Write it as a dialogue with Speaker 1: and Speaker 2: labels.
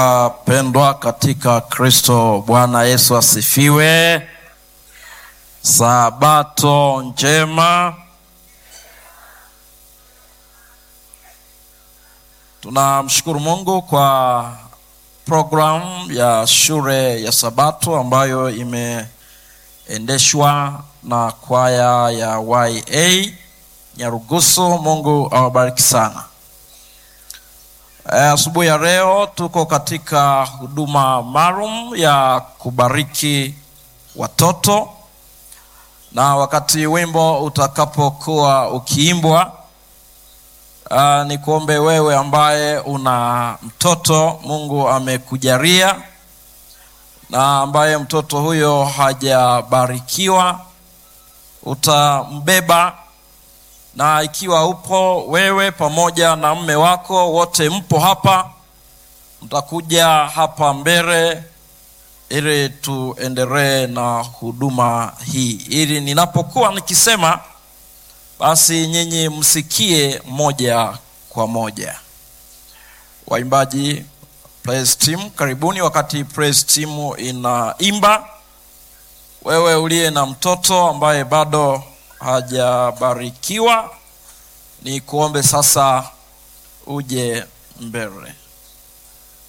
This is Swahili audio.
Speaker 1: Pendwa katika Kristo, Bwana Yesu asifiwe. Sabato njema. Tunamshukuru Mungu kwa programu ya shule ya Sabato ambayo imeendeshwa na kwaya ya YA Nyarugusu. Mungu awabariki sana. Asubuhi ya leo tuko katika huduma maalum ya kubariki watoto, na wakati wimbo utakapokuwa ukiimbwa, uh, ni kuombe wewe ambaye una mtoto Mungu amekujalia na ambaye mtoto huyo hajabarikiwa, utambeba na ikiwa upo wewe pamoja na mme wako wote mpo hapa, mtakuja hapa mbele ili tuendelee na huduma hii, ili ninapokuwa nikisema basi nyinyi msikie moja kwa moja. Waimbaji praise team, karibuni. Wakati praise team inaimba, wewe uliye na mtoto ambaye bado hajabarikiwa ni kuombe sasa uje mbele.